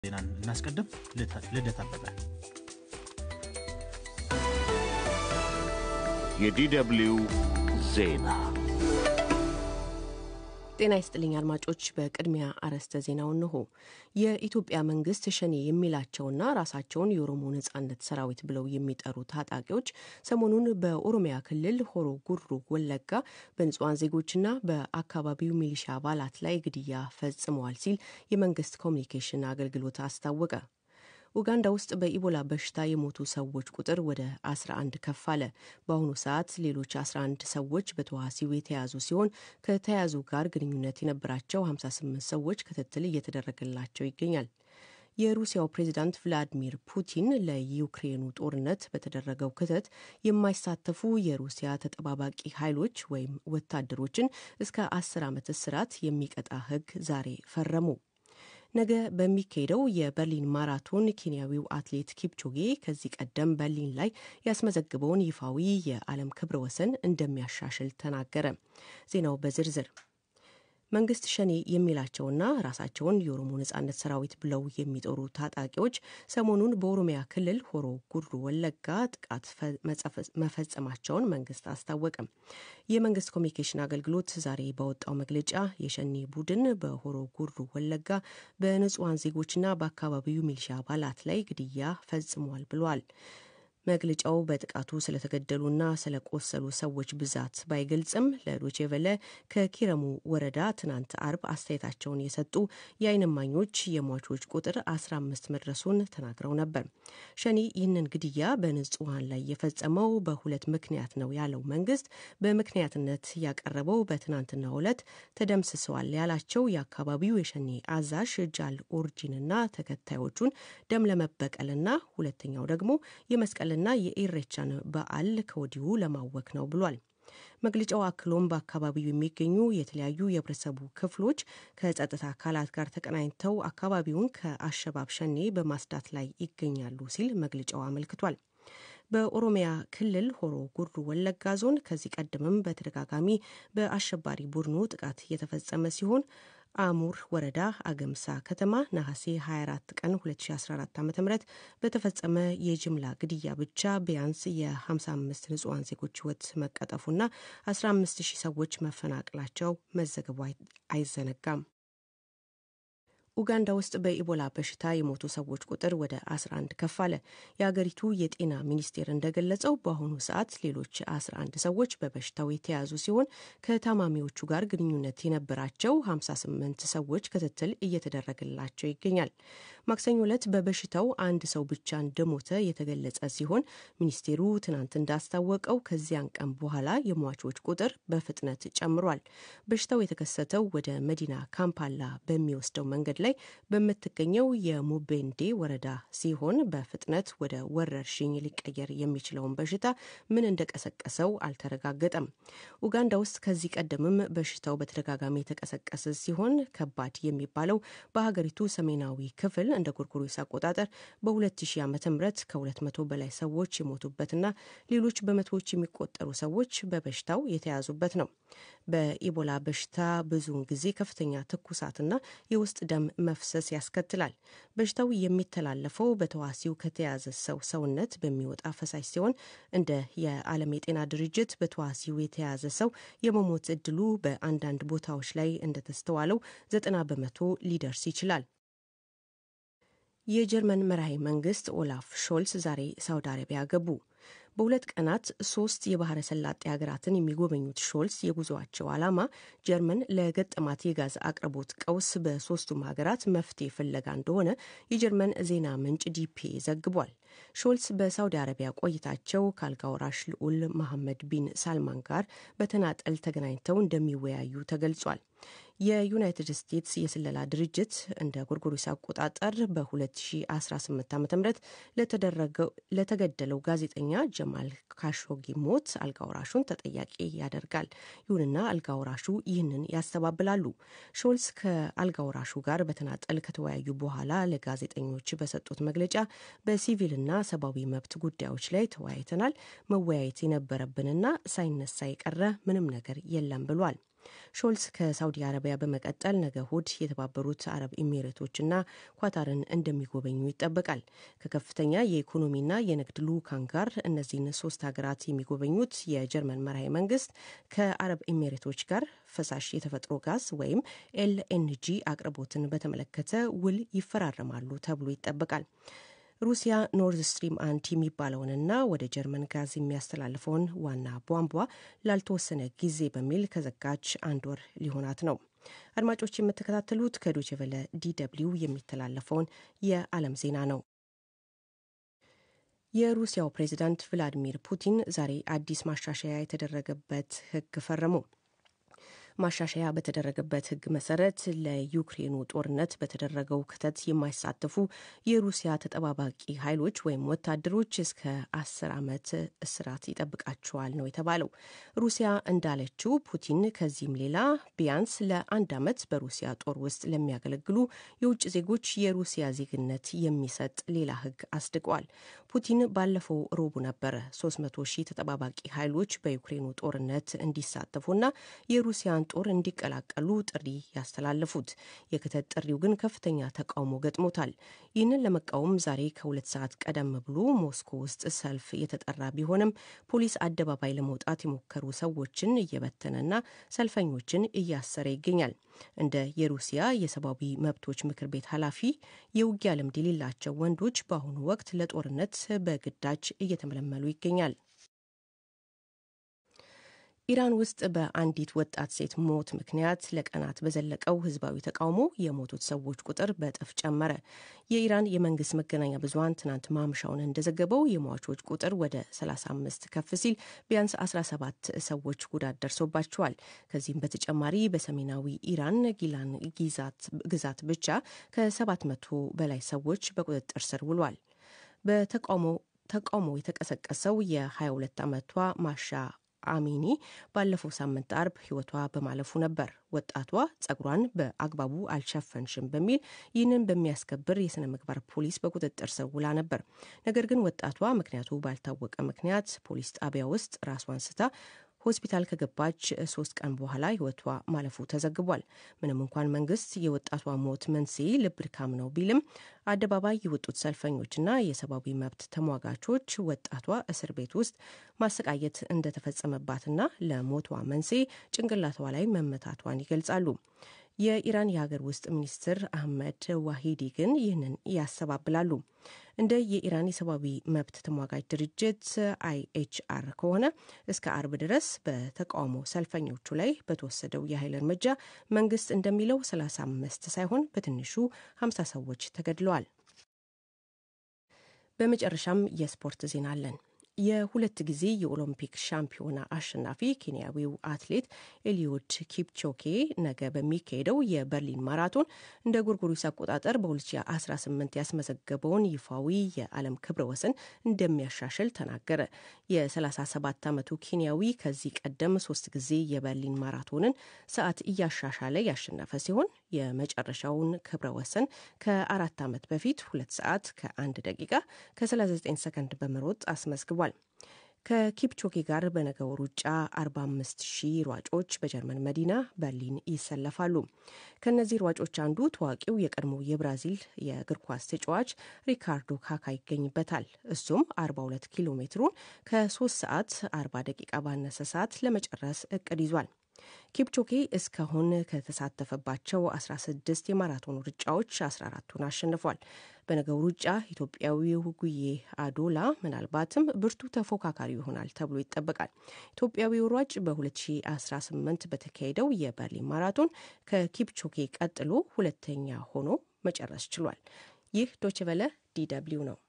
ዜናን እናስቀድም። ልደት አበበ የዲደብልዩ ዜና ጤና ይስጥልኝ አድማጮች። በቅድሚያ አርዕስተ ዜናው እንሆ። የኢትዮጵያ መንግስት ሸኔ የሚላቸውና ራሳቸውን የኦሮሞ ነጻነት ሰራዊት ብለው የሚጠሩ ታጣቂዎች ሰሞኑን በኦሮሚያ ክልል ሆሮ ጉድሩ ወለጋ በንጹሐን ዜጎችና በአካባቢው ሚሊሻ አባላት ላይ ግድያ ፈጽመዋል ሲል የመንግስት ኮሚኒኬሽን አገልግሎት አስታወቀ። ኡጋንዳ ውስጥ በኢቦላ በሽታ የሞቱ ሰዎች ቁጥር ወደ 11 ከፍ አለ። በአሁኑ ሰዓት ሌሎች 11 ሰዎች በተዋሲው የተያዙ ሲሆን ከተያዙ ጋር ግንኙነት የነበራቸው 58 ሰዎች ክትትል እየተደረገላቸው ይገኛል። የሩሲያው ፕሬዚዳንት ቭላዲሚር ፑቲን ለዩክሬኑ ጦርነት በተደረገው ክተት የማይሳተፉ የሩሲያ ተጠባባቂ ኃይሎች ወይም ወታደሮችን እስከ 10 ዓመት እስራት የሚቀጣ ሕግ ዛሬ ፈረሙ። ነገ በሚካሄደው የበርሊን ማራቶን ኬንያዊው አትሌት ኪፕቾጌ ከዚህ ቀደም በርሊን ላይ ያስመዘግበውን ይፋዊ የዓለም ክብረ ወሰን እንደሚያሻሽል ተናገረ። ዜናው በዝርዝር መንግስት ሸኔ የሚላቸውና ራሳቸውን የኦሮሞ ነጻነት ሰራዊት ብለው የሚጠሩ ታጣቂዎች ሰሞኑን በኦሮሚያ ክልል ሆሮ ጉድሩ ወለጋ ጥቃት መፈጸማቸውን መንግስት አስታወቀም። የመንግስት ኮሚኒኬሽን አገልግሎት ዛሬ ባወጣው መግለጫ የሸኔ ቡድን በሆሮ ጉድሩ ወለጋ በንጹሐን ዜጎችና በአካባቢው ሚሊሻ አባላት ላይ ግድያ ፈጽሟል ብሏል። መግለጫው በጥቃቱ ስለተገደሉና ስለቆሰሉ ሰዎች ብዛት ባይገልጽም ለዶቼ ቬለ ከኪረሙ ወረዳ ትናንት አርብ አስተያየታቸውን የሰጡ የዓይን እማኞች የሟቾች ቁጥር 15 መድረሱን ተናግረው ነበር። ሸኔ ይህንን ግድያ በንጹሐን ላይ የፈጸመው በሁለት ምክንያት ነው ያለው መንግስት በምክንያትነት ያቀረበው በትናንትናው ዕለት ተደምስሰዋል ያላቸው የአካባቢው የሸኔ አዛዥ ጃል ኦርጂንና ተከታዮቹን ደም ለመበቀልና ሁለተኛው ደግሞ የመስቀል ና የኢሬቻን በዓል ከወዲሁ ለማወክ ነው ብሏል። መግለጫው አክሎም በአካባቢው የሚገኙ የተለያዩ የህብረተሰቡ ክፍሎች ከጸጥታ አካላት ጋር ተቀናኝተው አካባቢውን ከአሸባብ ሸኔ በማስዳት ላይ ይገኛሉ ሲል መግለጫው አመልክቷል። በኦሮሚያ ክልል ሆሮ ጉድሩ ወለጋ ዞን ከዚህ ቀደምም በተደጋጋሚ በአሸባሪ ቡድኑ ጥቃት የተፈጸመ ሲሆን አሙር ወረዳ አገምሳ ከተማ ነሐሴ 24 ቀን 2014 ዓ ም በተፈጸመ የጅምላ ግድያ ብቻ ቢያንስ የ55 ንጹሐን ዜጎች ህይወት መቀጠፉና 15 ሺህ ሰዎች መፈናቀላቸው መዘገቡ አይዘነጋም። ኡጋንዳ ውስጥ በኢቦላ በሽታ የሞቱ ሰዎች ቁጥር ወደ 11 ከፍ አለ። የአገሪቱ የጤና ሚኒስቴር እንደገለጸው በአሁኑ ሰዓት ሌሎች 11 ሰዎች በበሽታው የተያዙ ሲሆን ከታማሚዎቹ ጋር ግንኙነት የነበራቸው 58 ሰዎች ክትትል እየተደረገላቸው ይገኛል። ማክሰኞ ዕለት በበሽታው አንድ ሰው ብቻ እንደሞተ የተገለጸ ሲሆን ሚኒስቴሩ ትናንት እንዳስታወቀው ከዚያን ቀን በኋላ የሟቾች ቁጥር በፍጥነት ጨምሯል። በሽታው የተከሰተው ወደ መዲና ካምፓላ በሚወስደው መንገድ ላይ በምትገኘው የሙቤንዴ ወረዳ ሲሆን በፍጥነት ወደ ወረርሽኝ ሊቀየር የሚችለውን በሽታ ምን እንደቀሰቀሰው አልተረጋገጠም። ኡጋንዳ ውስጥ ከዚህ ቀደምም በሽታው በተደጋጋሚ የተቀሰቀሰ ሲሆን ከባድ የሚባለው በሀገሪቱ ሰሜናዊ ክፍል እንደ ጎርጎሮስ አቆጣጠር በ2000 ዓ ም ከ200 በላይ ሰዎች የሞቱበትና ሌሎች በመቶዎች የሚቆጠሩ ሰዎች በበሽታው የተያዙበት ነው። በኢቦላ በሽታ ብዙውን ጊዜ ከፍተኛ ትኩሳትና የውስጥ ደም መፍሰስ ያስከትላል። በሽታው የሚተላለፈው በተዋሲው ከተያዘ ሰው ሰውነት በሚወጣ ፈሳሽ ሲሆን እንደ የዓለም የጤና ድርጅት በተዋሲው የተያዘ ሰው የመሞት እድሉ በአንዳንድ ቦታዎች ላይ እንደተስተዋለው ዘጠና በመቶ ሊደርስ ይችላል። የጀርመን መራሄ መንግስት ኦላፍ ሾልስ ዛሬ ሳውዲ አረቢያ ገቡ። በሁለት ቀናት ሶስት የባህረ ሰላጤ ሀገራትን የሚጎበኙት ሾልስ የጉዞአቸው ዓላማ ጀርመን ለገጠማት የጋዝ አቅርቦት ቀውስ በሶስቱም ሀገራት መፍትሄ ፍለጋ እንደሆነ የጀርመን ዜና ምንጭ ዲፒ ዘግቧል። ሾልስ በሳውዲ አረቢያ ቆይታቸው ከአልጋ ወራሽ ልዑል መሐመድ ቢን ሳልማን ጋር በተናጠል ተገናኝተው እንደሚወያዩ ተገልጿል። የዩናይትድ ስቴትስ የስለላ ድርጅት እንደ ጎርጎሮስ አቆጣጠር በ2018 ዓ ም ለተገደለው ጋዜጠኛ ጀማል ካሾጊ ሞት አልጋወራሹን ተጠያቂ ያደርጋል። ይሁንና አልጋወራሹ ይህንን ያስተባብላሉ። ሾልስ ከአልጋወራሹ ጋር በተናጠል ከተወያዩ በኋላ ለጋዜጠኞች በሰጡት መግለጫ በሲቪልና ሰብአዊ መብት ጉዳዮች ላይ ተወያይተናል። መወያየት የነበረብንና ሳይነሳ የቀረ ምንም ነገር የለም ብሏል። ሾልስ ከሳውዲ አረቢያ በመቀጠል ነገ እሁድ የተባበሩት አረብ ኤሚሬቶችና ኳታርን እንደሚጎበኙ ይጠበቃል። ከከፍተኛ የኢኮኖሚና የንግድ ልዑካን ጋር እነዚህን ሶስት ሀገራት የሚጎበኙት የጀርመን መራሄ መንግስት ከአረብ ኤሚሬቶች ጋር ፈሳሽ የተፈጥሮ ጋዝ ወይም ኤልኤንጂ አቅርቦትን በተመለከተ ውል ይፈራረማሉ ተብሎ ይጠበቃል። ሩሲያ ኖርዝ ስትሪም አንድ የሚባለውንና ወደ ጀርመን ጋዝ የሚያስተላልፈውን ዋና ቧንቧ ላልተወሰነ ጊዜ በሚል ከዘጋች አንድ ወር ሊሆናት ነው። አድማጮች የምትከታተሉት ከዶቼ ቬለ ዲደብሊው የሚተላለፈውን የዓለም ዜና ነው። የሩሲያው ፕሬዚዳንት ቭላዲሚር ፑቲን ዛሬ አዲስ ማሻሻያ የተደረገበት ሕግ ፈረሙ። ማሻሻያ በተደረገበት ሕግ መሰረት ለዩክሬኑ ጦርነት በተደረገው ክተት የማይሳተፉ የሩሲያ ተጠባባቂ ኃይሎች ወይም ወታደሮች እስከ አስር ዓመት እስራት ይጠብቃቸዋል ነው የተባለው። ሩሲያ እንዳለችው ፑቲን ከዚህም ሌላ ቢያንስ ለአንድ ዓመት በሩሲያ ጦር ውስጥ ለሚያገለግሉ የውጭ ዜጎች የሩሲያ ዜግነት የሚሰጥ ሌላ ሕግ አስድቀዋል። ፑቲን ባለፈው ሮቡ ነበረ 300 ሺህ ተጠባባቂ ኃይሎች በዩክሬኑ ጦርነት እንዲሳተፉና የሩሲያን ጦር እንዲቀላቀሉ ጥሪ ያስተላለፉት። የክተት ጥሪው ግን ከፍተኛ ተቃውሞ ገጥሞታል። ይህንን ለመቃወም ዛሬ ከሁለት ሰዓት ቀደም ብሎ ሞስኮ ውስጥ ሰልፍ የተጠራ ቢሆንም ፖሊስ አደባባይ ለመውጣት የሞከሩ ሰዎችን እየበተነና ሰልፈኞችን እያሰረ ይገኛል። እንደ የሩሲያ የሰብአዊ መብቶች ምክር ቤት ኃላፊ የውጊያ ልምድ የሌላቸው ወንዶች በአሁኑ ወቅት ለጦርነት በግዳጅ እየተመለመሉ ይገኛል። ኢራን ውስጥ በአንዲት ወጣት ሴት ሞት ምክንያት ለቀናት በዘለቀው ህዝባዊ ተቃውሞ የሞቱት ሰዎች ቁጥር በእጥፍ ጨመረ። የኢራን የመንግስት መገናኛ ብዙኃን ትናንት ማምሻውን እንደዘገበው የሟቾች ቁጥር ወደ 35 ከፍ ሲል ቢያንስ 17 ሰዎች ጉዳት ደርሶባቸዋል። ከዚህም በተጨማሪ በሰሜናዊ ኢራን ጊላን ግዛት ብቻ ከ700 በላይ ሰዎች በቁጥጥር ስር ውሏል። በተቃውሞ ተቃውሞ የተቀሰቀሰው የ22 ዓመቷ ማሻ አሚኒ ባለፈው ሳምንት አርብ ህይወቷ በማለፉ ነበር። ወጣቷ ጸጉሯን በአግባቡ አልሸፈንሽም በሚል ይህንን በሚያስከብር የስነ ምግባር ፖሊስ በቁጥጥር ስር ውላ ነበር። ነገር ግን ወጣቷ ምክንያቱ ባልታወቀ ምክንያት ፖሊስ ጣቢያ ውስጥ ራሷን ስታ ሆስፒታል ከገባች ሶስት ቀን በኋላ ህይወቷ ማለፉ ተዘግቧል። ምንም እንኳን መንግስት የወጣቷ ሞት መንስኤ ልብ ድካም ነው ቢልም አደባባይ የወጡት ሰልፈኞችና የሰብአዊ መብት ተሟጋቾች ወጣቷ እስር ቤት ውስጥ ማሰቃየት እንደተፈጸመባትና ለሞቷ መንስኤ ጭንቅላቷ ላይ መመታቷን ይገልጻሉ። የኢራን የሀገር ውስጥ ሚኒስትር አህመድ ዋሂዲ ግን ይህንን ያስተባብላሉ። እንደ የኢራን የሰብአዊ መብት ተሟጋጅ ድርጅት አይኤችአር ከሆነ እስከ አርብ ድረስ በተቃውሞ ሰልፈኞቹ ላይ በተወሰደው የኃይል እርምጃ መንግስት እንደሚለው 35 ሳይሆን በትንሹ 50 ሰዎች ተገድለዋል። በመጨረሻም የስፖርት ዜና አለን። የሁለት ጊዜ የኦሎምፒክ ሻምፒዮና አሸናፊ ኬንያዊው አትሌት ኤሊዮድ ኪፕቾኬ ነገ በሚካሄደው የበርሊን ማራቶን እንደ ጎርጎሪስ አቆጣጠር በ2018 ያስመዘገበውን ይፋዊ የዓለም ክብረ ወሰን እንደሚያሻሽል ተናገረ። የ37 ዓመቱ ኬንያዊ ከዚህ ቀደም ሶስት ጊዜ የበርሊን ማራቶንን ሰዓት እያሻሻለ ያሸነፈ ሲሆን የመጨረሻውን ክብረ ወሰን ከአራት ዓመት በፊት ሁለት ሰዓት ከአንድ ደቂቃ ከ39 ሰከንድ በመሮጥ አስመዝግቧል። ከኪፕቾኬ ጋር በነገው ሩጫ 45 ሺህ ሯጮች በጀርመን መዲና በርሊን ይሰለፋሉ። ከእነዚህ ሯጮች አንዱ ታዋቂው የቀድሞ የብራዚል የእግር ኳስ ተጫዋች ሪካርዶ ካካ ይገኝበታል። እሱም 42 ኪሎ ሜትሩን ከ3 ሰዓት 40 ደቂቃ ባነሰ ሰዓት ለመጨረስ እቅድ ይዟል። ኪፕቾኬ እስካሁን ከተሳተፈባቸው 16 የማራቶን ሩጫዎች 14ቱን አሸንፏል። በነገው ሩጫ ኢትዮጵያዊው ጉዬ አዶላ ምናልባትም ብርቱ ተፎካካሪ ይሆናል ተብሎ ይጠበቃል። ኢትዮጵያዊው ሯጭ በ2018 በተካሄደው የበርሊን ማራቶን ከኪፕቾኬ ቀጥሎ ሁለተኛ ሆኖ መጨረስ ችሏል። ይህ ዶችቨለ ዲደብሊው ነው።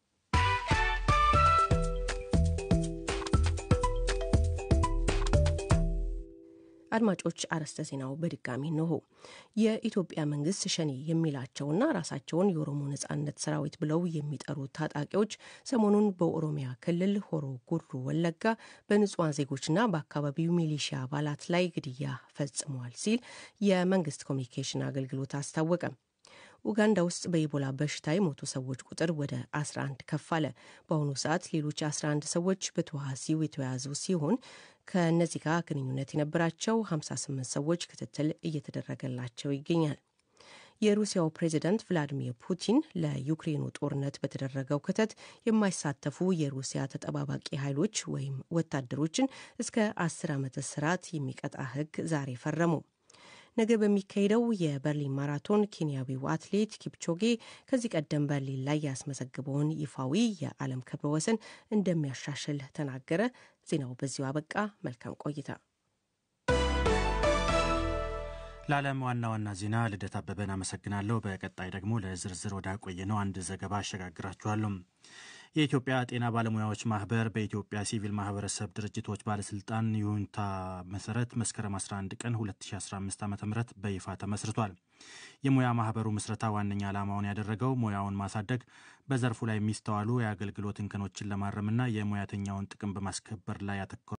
አድማጮች አርዕስተ ዜናው በድጋሚ እንሆ። የኢትዮጵያ መንግስት ሸኔ የሚላቸውና ራሳቸውን የኦሮሞ ነጻነት ሰራዊት ብለው የሚጠሩ ታጣቂዎች ሰሞኑን በኦሮሚያ ክልል ሆሮ ጉሩ ወለጋ በንጹሐን ዜጎችና በአካባቢው ሚሊሺያ አባላት ላይ ግድያ ፈጽመዋል ሲል የመንግስት ኮሚኒኬሽን አገልግሎት አስታወቀ። ኡጋንዳ ውስጥ በኢቦላ በሽታ የሞቱ ሰዎች ቁጥር ወደ 11 ከፍ አለ። በአሁኑ ሰዓት ሌሎች 11 ሰዎች በተዋሲው የተያዙ ሲሆን ከእነዚህ ጋር ግንኙነት የነበራቸው 58 ሰዎች ክትትል እየተደረገላቸው ይገኛል። የሩሲያው ፕሬዚዳንት ቭላዲሚር ፑቲን ለዩክሬኑ ጦርነት በተደረገው ክተት የማይሳተፉ የሩሲያ ተጠባባቂ ኃይሎች ወይም ወታደሮችን እስከ አስር ዓመት እስራት የሚቀጣ ሕግ ዛሬ ፈረሙ። ነገ በሚካሄደው የበርሊን ማራቶን ኬንያዊው አትሌት ኪፕቾጌ ከዚህ ቀደም በርሊን ላይ ያስመዘግበውን ይፋዊ የዓለም ክብረ ወሰን እንደሚያሻሽል ተናገረ። ዜናው በዚሁ አበቃ። መልካም ቆይታ። ለዓለም ዋና ዋና ዜና ልደት አበበን አመሰግናለሁ። በቀጣይ ደግሞ ለዝርዝር ወዳቆየነው አንድ ዘገባ አሸጋግራችኋለሁ። የኢትዮጵያ ጤና ባለሙያዎች ማህበር በኢትዮጵያ ሲቪል ማህበረሰብ ድርጅቶች ባለስልጣን ይሁንታ መሰረት መስከረም 11 ቀን 2015 ዓ ም በይፋ ተመስርቷል። የሙያ ማህበሩ ምስረታ ዋነኛ ዓላማውን ያደረገው ሙያውን ማሳደግ፣ በዘርፉ ላይ የሚስተዋሉ የአገልግሎት እንከኖችን ለማረምና የሙያተኛውን ጥቅም በማስከበር ላይ ያተኮረ